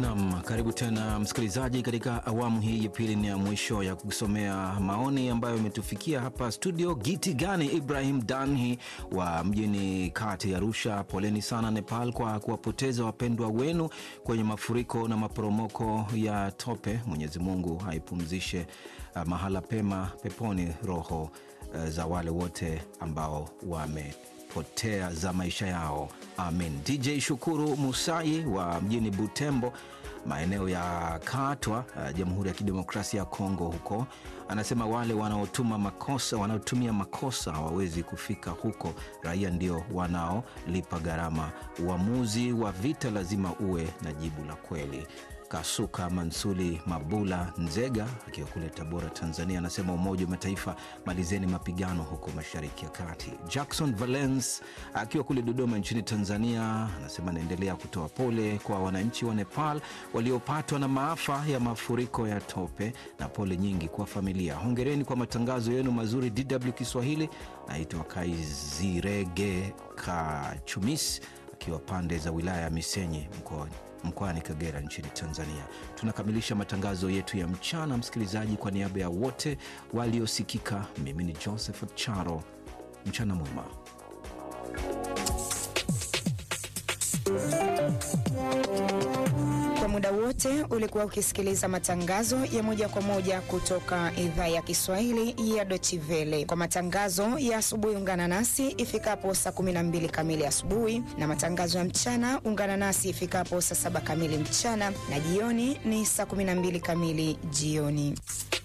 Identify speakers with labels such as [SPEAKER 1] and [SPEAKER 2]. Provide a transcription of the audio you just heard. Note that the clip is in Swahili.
[SPEAKER 1] Nam, karibu tena msikilizaji, katika awamu hii ya pili ni ya mwisho ya kusomea maoni ambayo imetufikia hapa studio. Giti gani Ibrahim Danhi wa mjini kati ya Arusha, poleni sana Nepal kwa kuwapoteza wapendwa wenu kwenye mafuriko na maporomoko ya tope. Mwenyezi Mungu aipumzishe uh, mahala pema peponi roho uh, za wale wote ambao wamepotea za maisha yao amin. DJ Shukuru Musai wa mjini Butembo, maeneo ya Katwa, uh, Jamhuri ya Kidemokrasia ya Kongo huko, anasema wale wanaotuma makosa wanaotumia makosa hawawezi kufika huko, raia ndio wanaolipa gharama. Uamuzi wa vita lazima uwe na jibu la kweli. Kasuka Mansuli Mabula Nzega akiwa kule Tabora, Tanzania, anasema Umoja wa Mataifa, malizeni mapigano huko Mashariki ya Kati. Jackson Valence akiwa kule Dodoma nchini Tanzania anasema anaendelea kutoa pole kwa wananchi wa Nepal waliopatwa na maafa ya mafuriko ya tope na pole nyingi kwa familia. Hongereni kwa matangazo yenu mazuri DW Kiswahili. Naitwa Kaizirege Kachumis akiwa pande za wilaya ya Misenyi mkoani mkoani Kagera nchini Tanzania. Tunakamilisha matangazo yetu ya mchana, msikilizaji. Kwa niaba ya wote waliosikika, mimi ni Joseph Charo. Mchana mwema.
[SPEAKER 2] Kwa muda wote ulikuwa ukisikiliza matangazo ya moja kwa moja kutoka idhaa ya Kiswahili ya Deutsche Welle. Kwa matangazo ya asubuhi, ungana nasi ifikapo saa 12 kamili asubuhi, na matangazo ya mchana ungana nasi ifikapo saa saba kamili mchana, na jioni ni saa 12 kamili jioni.